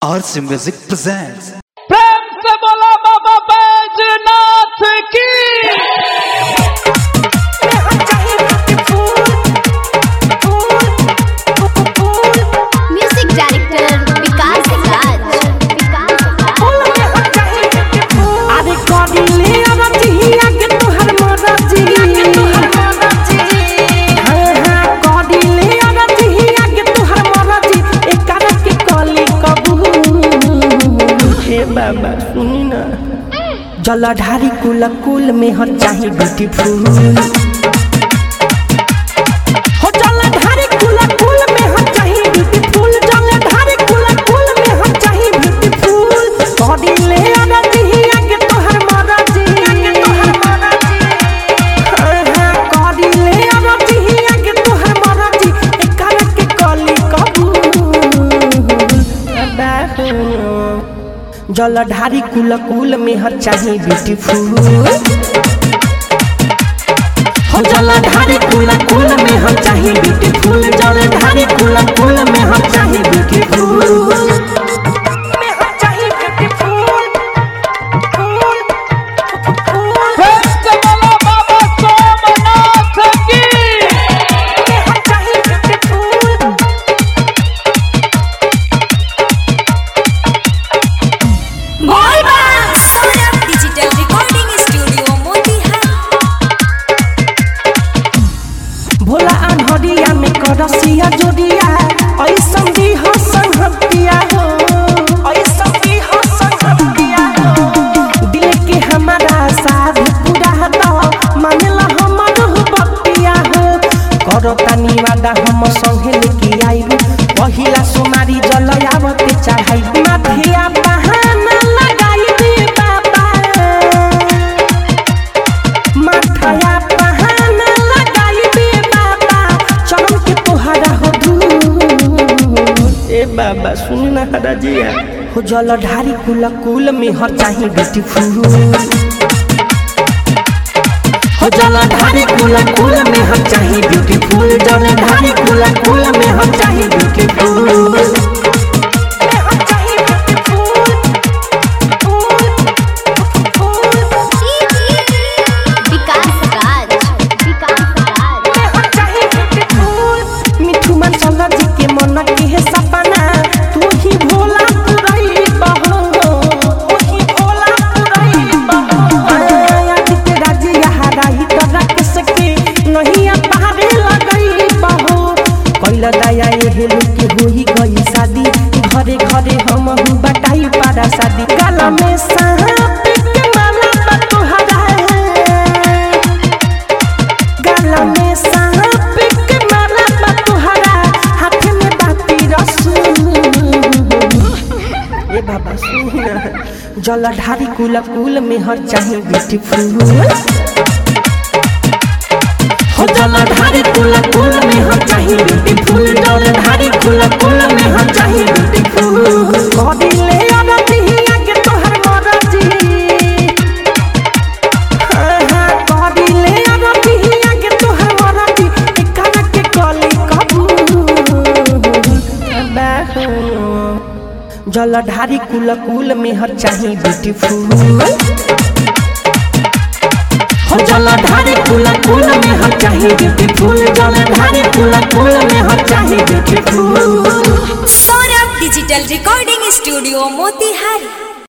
RC Music presents. प्रेम से बोला बाबा बैजनाथ की म्यूजिक डायरेक्टर विकास राज विकास अरे कडिले अरतिया के तोहर मरजी हाँ हाँ कडिले अरतिया के तोहर मरजी एकर के कली कबूल हे बाबा सुनी ना जलधारी कुल कुल में हर चाही ब्यूटीफुल हो जलधारी कुल कुल में हर चाही ब्यूटीफुल जलधारी कुल कुल में हर चाही ब्यूटीफुल कडिले अरतिया के तोहर मरजी हाँ हाँ कडिले अरतिया के तोहर मरजी एकर के कली कबूल अबा हो जलधारी कुल कुल में हर चाही ब्यूटीफुल हो जलधारी कुल कुल में हम चाही ब्यूटीफुल जलधारी कुल कुल में हम चाही ब्यूटीफुल में हम चाही ब्यूटीफुल फूल फूल प्रेम से बोला बाबा सोमनाथ की में हम चाही beautiful digital recording studio Motihari भोला अनहरिया में करसिया जोड़िया ऐसन भी हो संगतिया हो ऐसन भी हो संगतिया हो दिल के हमारा साथ पूरा दो मानेला हमर हो बतिया हो करो तानी वादा हम संगे लेके आइब पहिला सोमारी जलयावते चढ़ाई माथिया बहाना लगाई दे बाबा माथाया बहाना लगाई दे बाबा चमन के तोहरा हो धूल ए बाबा सुन ना हरा जिया हो जलधारी कुल कुल में हर चाही ब्यूटीफुल हो जलधारी कुल कुल में हम चाही ब्यूटीफुल जलधारी कुल कुल में हम चाही ब्यूटीफुल में हम चाही ब्यूटीफुल फूल विकास राज विकास राज मिठू मन चल जी के मन के है सपना तू ही भोला पुरई बहो तू ही भोला पुरई बहो आदित्य राज यहाँ रही तो रख सके नहीं पारे लगई बहो कैल दया ये हेलू के होई गई शादी घरे घरे हम हूँ बटाई पारा शादी गला में सांप के माला पर तोहरा है गला में सांप के माला बा तुहरा हाथ में बाती रसूल ए बाबा सुन जलधारी कुल कुल में हर चाही ब्यूटीफुल हो जलधारी कुल कुल में हर चाही ब्यूटीफुल जलधारी कुल कुल में हर चाही ब्यूटीफुल कदिले अरतिया के तोहर मरजी कदिले अरतिया के तोहर मरजी एकर के कली कबूल अबा हो जलधारी कुल कुल में हर चाही ब्यूटीफुल हो जलधारी कुल कुल में हर चाही ब्यूटीफुल जलधारी कुल कुल में हर चाही beautiful Saurabh digital recording studio Motihari